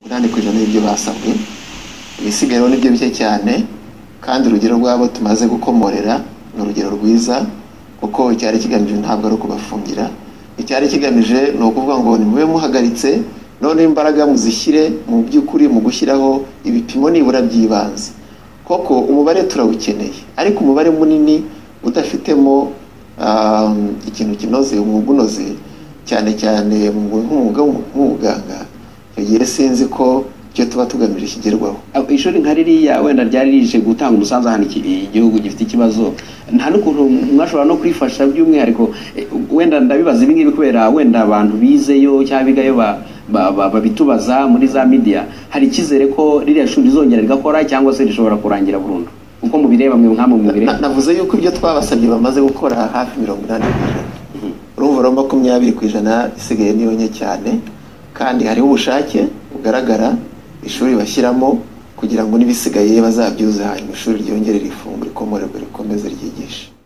umunani ku ijana y'ibyo basabwe ibisigayeho nibyo bike cyane kandi urugero rw'abo tumaze gukomorera ni urugero rwiza kuko icyari kigamije ntabwo ari ukubafungira icyari kigamije ni ukuvuga ngo nimube muhagaritse none imbaraga muzishyire mu by'ukuri mu gushyiraho ibipimo nibura by'ibanze koko umubare turawukeneye ariko umubare munini udafitemo um, ikintu kinoze umwuga unoze cyane cyane mu- nk'umwuga nk'ubuganga icyo gihe sinzi ko icyo tuba tugamije kigerwaho Ab- ishuri nka ririya wenda ryari rije gutanga umusanzu ahantu iki- igihugu gifite ikibazo nta n'ukuntu mwashobora no kwifasha by'umwihariko eh, wenda ndabibaza ibi ngibi kubera wenda abantu bizeyo cyangwa bigayo ba- ba- ba- babitubaza muri za media hari icyizere ko ririya shuri rizongera rigakora cyangwa se rishobora kurangira burundu uko mubireba mwe nkamwe mubireba Na- navuze yuko ibyo twabasabye bamaze gukora hafi mirongo inani ku ijana urumva rero makumyabiri ku ijana isigaye niyo nke cyane kandi hariho ubushake bugaragara ishuri bashyiramo kugira ngo n'ibisigaye bazabyuze hanyuma ishuri ryongere rifungure rikomorerwe rikomeze ryigishe